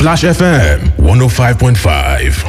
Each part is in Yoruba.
Splash FM 105.5.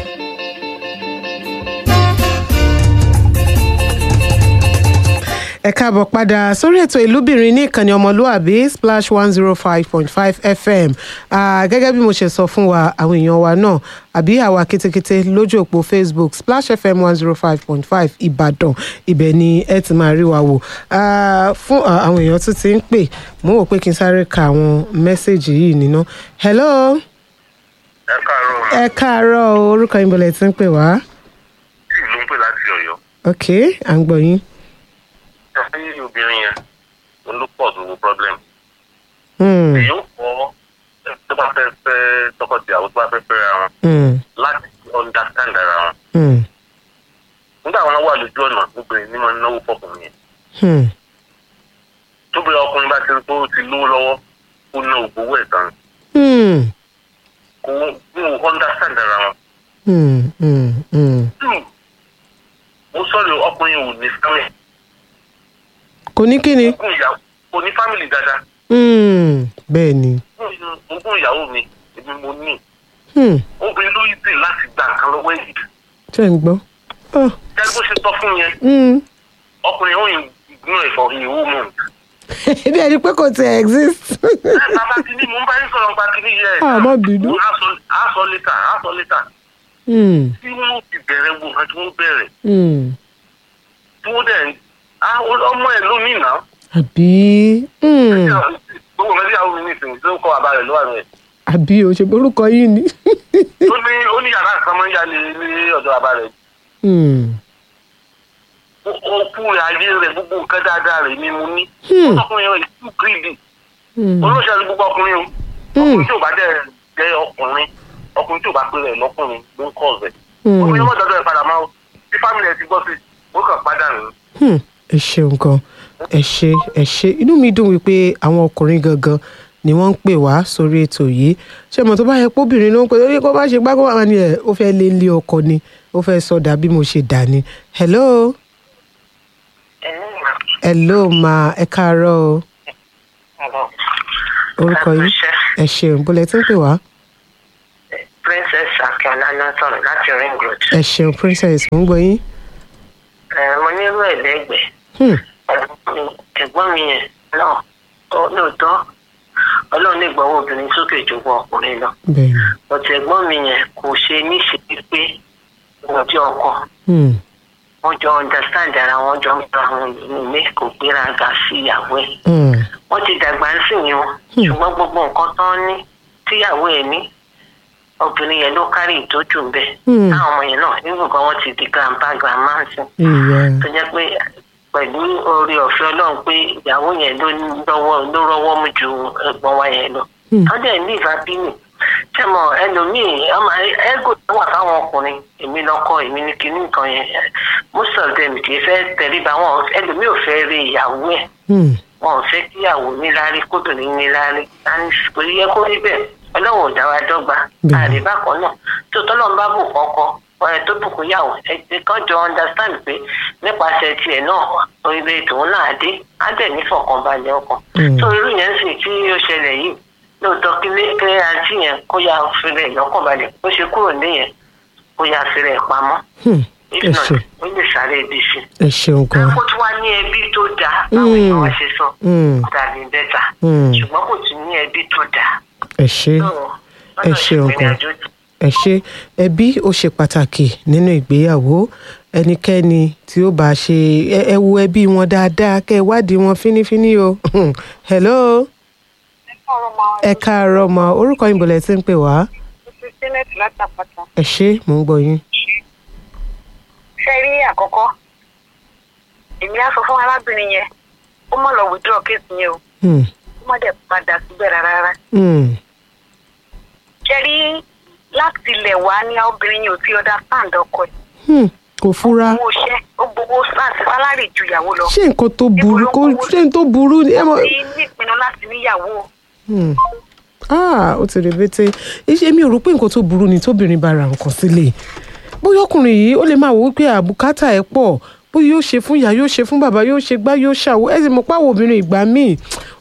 ẹ káàbọ̀ padà sórí ètò ìlúbìnrin ní ìkànnì ọmọlúàbí splash one zero five point five fm Ah, gẹ́gẹ́ bí mo ṣe sọ fún wa àwọn èèyàn wa náà àbí àwa kétékété lójú òpó facebook splash fm one zero five point five ìbàdàn ibẹ̀ ni ẹ ti máa rí wa wò Ah, fún ah, àwọn èèyàn tó ti ń pè mo wò pé kí n sáré ka àwọn mẹ́sẹ̀gì yìí nínú hello ẹ káàárọ̀ ma ẹ káàárọ̀ o, orúkọ yín bọ̀lẹ̀ tí ń pè wá tí ìlú ń pè láti ọ̀yọ́ ok à ń gbọ́ yín. ṣe fún obìnrin yẹn òun ló pọ̀ tó wo problem Hmm, èyí ó kọ́ tó bá fẹ́ fẹ́ tọkọtìyàwó tó bá fẹ́ fẹ́ ra wọn hmm, láti understand ara wọn hmm, nígbà wọn wà lójú ọ̀nà obìnrin ní máa ń náwó fọkùnrin yẹn hmm, tóbìnrin ọkùnrin bá ti rí pé ó ti lówó lọ́wọ́ ó ná ògbówó ẹ̀ tán hmm, kó kó understand ara wọn. hmm, hmm, hmm. two mo sọ̀rọ̀ ọkùnrin ò ní family kò ní kí ni. ogún ìyàwó kò ní family dáadáa Hmm, bẹ́ẹ̀ ni. ogún ìyàwó mi èmi mo ní Hmm, obìnrin ló yí sí láti gba nǹkan lọ́wọ́ èyí ṣe ń gbọ́. Oh, gẹ́gẹ́ bó ṣe sọ fún yẹn hmm. ọkùnrin ó ignore ẹ̀ for a whole month. bí ẹni pé kò tiẹ̀ exist. ẹ bàbá kìíní mò ń bá yín sọ̀rọ̀ nípa kìíní yẹ ẹ̀ Ah, má bínú. á sọ létà á sọ létà Hmm, tí wọ́n ti bẹ̀rẹ̀ wo nǹkan tí wọ́n bẹ̀rẹ̀ hmm. tí wọ́n dẹ̀ á ọmọ ẹ̀ lómi nà àbí hmm, gbogbo nǹkan tí àwọn mi nìsín tó ń kọ́ bàbá rẹ̀ ló wà rẹ̀ àbí o ṣe borúkọ yìí ni. ó ní ó ní yàrá kan máa ń yálé ní ọ̀dọ̀ bàbá rẹ̀ Hmm, òkú rẹ̀ ayé rẹ̀ gbogbo nǹkan dáadáa rẹ̀ ni mo ní Hmm. ọkùnrin rẹ̀ too greedy hmm, olóṣèlú gbogbo ọkùnrin o Hmm. ọkùnrin tí ò bá dẹ̀ jẹ́ ọkùnrin ọkùnrin tí ò bá pè rẹ̀ lọ́kùnrin ló ń kọ́ ọ̀sẹ̀ Hmm. ọkùnrin ọmọ ìdọ́dọ̀ ẹ̀ padà máa o tí fámìlì ẹ̀ ti gbọ́ sí ó kàn padà nù. hmm. ẹ ṣeun gan ẹ ṣe ẹ ṣe inú mi dùn wípé àwọn ọkùnrin gangan ni wọ́n ń pè wá sórí ètò yìí ṣé mo tó bá yẹ póbìnrin ló ń pè lórí kó bá ṣe gbágbó wà ní ẹ ó fẹ́ lé lé ọkọ ni ó fẹ́ sọdà bí mo ṣe dà ni hello hello ma ẹ káàárọ̀ o orúkọ yìí ẹ ṣeun bó lẹ ti ń pè wá princess akínọlá náà sọ̀rọ̀ láti ring road. ẹ ṣeun princess mo ń gbọ́ yín Ẹ, mo nírú ẹ̀ lẹ́gbẹ̀ẹ́ Hmm, ẹ̀gbọ́n mi yẹn náà ó- lóòótọ́ ọlọ́run lè gbọ́wọ́ obìnrin sókè ju wọ ọkùnrin lọ bẹ́ẹ̀ ni ọ̀tẹ̀ ẹ̀gbọ́n mi yẹn kò ṣe níṣe pé wọ́n jẹ́ ọkọ Hmm, wọ́n jọ understand ara wọn jọ ń gba àwọn ilé kò gbéraga sí ìyàwó ẹ̀ hmm, wọ́n ti dàgbà ń sìn yín o ṣùgbọ́n gbogbo nǹkan tán ní tíyàwó ẹ̀ ní obìnrin yẹn ló kárí ìtọ́jú ń bẹ̀ Hmm. táwọn ọmọ yẹn náà nínú nǹkan wọn ti di grandpa grandma ń sìn ìyá tó jẹ́ pé pẹ̀lú oore ọ̀fẹ́ ọlọ́run pé ìyàwó yẹn ló lọ́wọ́ ló rọ́wọ́ mú ju ẹ̀gbọ́n wa yẹn lọ. Hmm. wọ́n dẹ̀ ní ìfàbínú ṣẹ́mọ̀ ẹlòmíì ọmọ ẹ́gò tó wà fáwọn ọkùnrin èmi lọ́kọ èmi ní kinní nǹkan yẹn most of them kì í fẹ́ tẹríba wọn ẹlòmíì ò fẹ́ rí ìyàwó ẹ̀ Hmm, wọn ò fẹ́ kíyàwó níláárí kóbìnrin níláárí and kò yẹ kó rí bẹ́ẹ̀ ọlọ́run ò dá wa dọ́gba Bẹ́ẹ̀. àríbá kan náà tó tọ́lọ́run bá bù kọ́kọ́ ọ̀rẹ́ tó bùkún yàwó ẹ̀jẹ̀ kan jọ understand pé nípasẹ̀ tiẹ̀ náà oríire tòun náà dé á dẹ̀ nífọ̀kànbalẹ̀ ọkàn Mm. tó irú yẹn sì tí ó ṣẹlẹ̀ yìí lóòótọ́ kí lé kí àǹtí yẹn kó yá fìrẹ̀ lọ́kànbalẹ̀ bó ṣe kúrò níyẹn kó yá fìrẹ̀ pamọ́ hmm, if ẹ not ṣe ó lè sáré ibi sí ẹ ṣeun gan kó tún wá ní ẹbí tó dáa báwo Mm. ni wọ́n ṣe sọ Hmm, tàbí bẹ́tà hmm, ṣùgbọ́n kò tún ní ẹbí tó dáa. ẹ ṣe Ẹ ṣeun gan. ẹ ṣe ẹbí ó ṣe pàtàkì nínú ìgbéyàwó ẹnikẹ́ni tí ó bá ṣe ẹ ẹ wo ẹbí wọn dáadáa kẹ́ ẹ wádìí wọn fínífíní o hello ẹ káàárọ̀ ma orúkọ yín bọ̀lẹ̀ tí ń pè wá Janet látàpàtà. ẹ ṣe mò ń gbọ́ yín. Ṣé rí àkọ́kọ́? Èmi á sọ fún arábìnrin yẹn, ó mọ̀ lọ withdraw case yẹn o, Hmm, ó mọ̀ dẹ̀ padà síbẹ̀ rárá rárá. hmm, Ṣé rí láti ilẹ̀ wá ní obìnrin yẹn ò ti understand ọkọ ẹ̀? hmm, kò fura Owó iṣẹ́, ó gbowó láti sálárì ju ìyàwó lọ. ṣé nǹkan tó burú kó ṣé nǹkan tó burú ni ẹ mọ̀. Ó ti ní ìpinnu láti níyàwó. Hmm. ah ó ti rèbété iṣẹ́ mi ò rò pé nǹkan tó burú ni tóbìnrin bá ra nǹkan sílẹ̀ bóyá ọkùnrin yìí ó lè máa wò wípé àbùkátà ẹ̀ pọ̀ bóyá yóò ṣe fún ìyá yóò ṣe fún bàbá yóò ṣe gbá yóò ṣàwó ẹ sì mọ̀ páwọn obìnrin ìgbà míì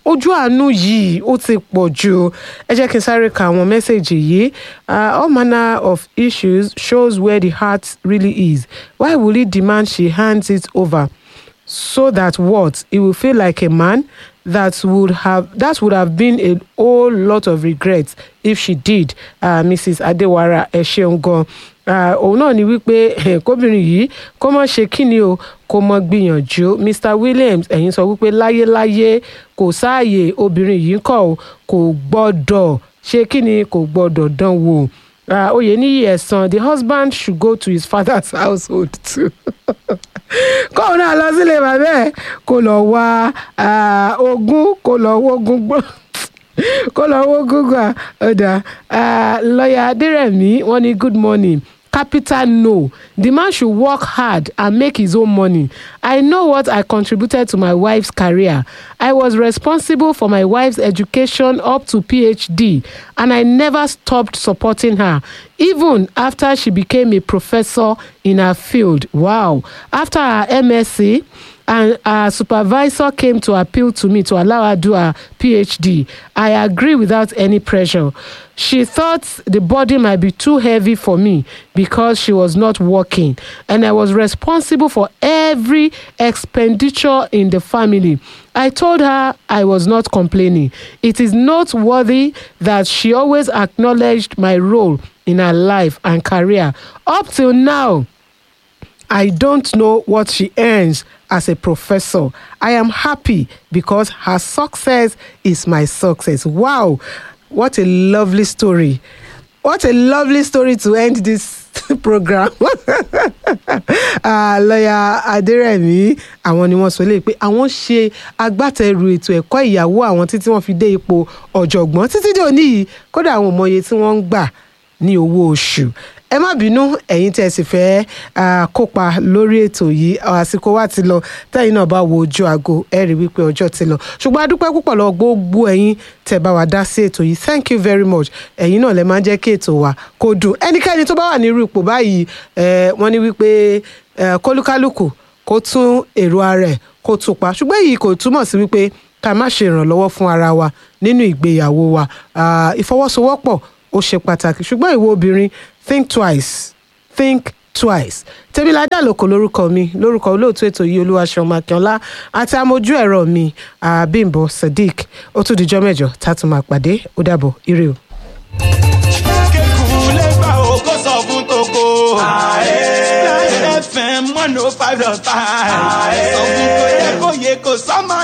ojú àánú yìí ó ti pọ̀ jù ẹ jẹ́ kí n sáré ka àwọn mẹ́sẹ̀gì yìí uh, all manner of issues shows where the heart really is why will he demand she hands it over so that what he will feel like a man that would have that would have been a whole lot of regrets if she did uh, mrs adewara ẹ ṣeun gan uh, òun náà ni wípé eh, kóbìnrin yìí kó mọ̀ ṣe kíni o kó mọ̀ gbìyànjú mr williams ẹ̀yin sọ wípé láyéláyé kò sáàyè obìnrin yìí kọ̀ o kò gbọ́dọ̀ ṣe kíni kò gbọ́dọ̀ dán wò uh, oyeniyi ẹ̀sán the husband should go to his father's household too kóun náà lọ sílé bàbá ẹ̀ kó lọ wá ah, ogún kó lọ wógún gbọ́ kó lọ wógún gbà ọ̀dà ah, lọ́ọ̀yà adérẹ̀mí wọ́n ní good morning capital no the man should work hard and make his own money i know what i contributed to my wife's career i was responsible for my wife's education up to phd and i never stopped supporting her even after she became a professor in her field wow after her msc and her supervisor came to appeal to me to allow her do her phd i agree without any pressure she thought the body might be too heavy for me because she was not working and i was responsible for every expenditure in the family i told her i was not complaining it is noteworthy that she always acknowledged my role in her life and career up till now I don't know what she earns as a professor. I am happy because her success is my success. Wow, what a lovely story. What a lovely story to end this program. Ah, lọ́yà adérẹ̀mí àwọn ni wọ́n sọ lé pé àwọn ṣe agbátẹrù ètò ẹ̀kọ́ ìyàwó àwọn títí wọ́n fi dé ipò ọ̀jọ̀gbọ́n títí dé òní yìí kódà àwọn ò mọye tí wọ́n ń gbà ní owó oṣù ẹ má bínú ẹ̀yin tẹ́ ẹ sì fẹ́ ah, kópa lórí ètò yìí àsìkò wa ti lọ tẹ́yìn náà bá wo ojú aago ẹ rí wípé ọjọ́ ti lọ ṣùgbọ́n a dúpẹ́ púpọ̀ lọ gbogbo ẹ̀yin tẹ́ bá wa dá sí ètò yìí thank you very much ẹ̀yin náà lẹ máa ń jẹ́ kí ètò wa kó dùn ẹnikẹ́ni tó bá wà ní irú ipò báyìí eh, wọ́n ní wípé eh, kólúkálùkù kó tún èrò ara ẹ̀ kó tún pa ṣùgbọ́n èyí kò túmọ̀ sí wípé ká má ṣe ìrànlọ́wọ́ fún ara wa nínú ìgbéyàwó wa Ah, ìfọwọ́sowọ́pọ̀ ó ṣe pàtàkì ṣùgbọ́n ìwọ obìnrin think twice think twice tèmiládà lóko lórúkọ mi lórúkọ olóòtú ètò yìí olúwaṣeun makínọlá àti amójú ẹ̀rọ mi àbímbọ sadiq ó tún dijọ́ mẹ́jọ tá a tún máa pàdé ó dàbọ̀ ire o. kékun lè gbà ó kó sọ fún toko. Láyé FM one oh five dot five. Sọ fún kò yẹ kó yẹ kó sọ́mọ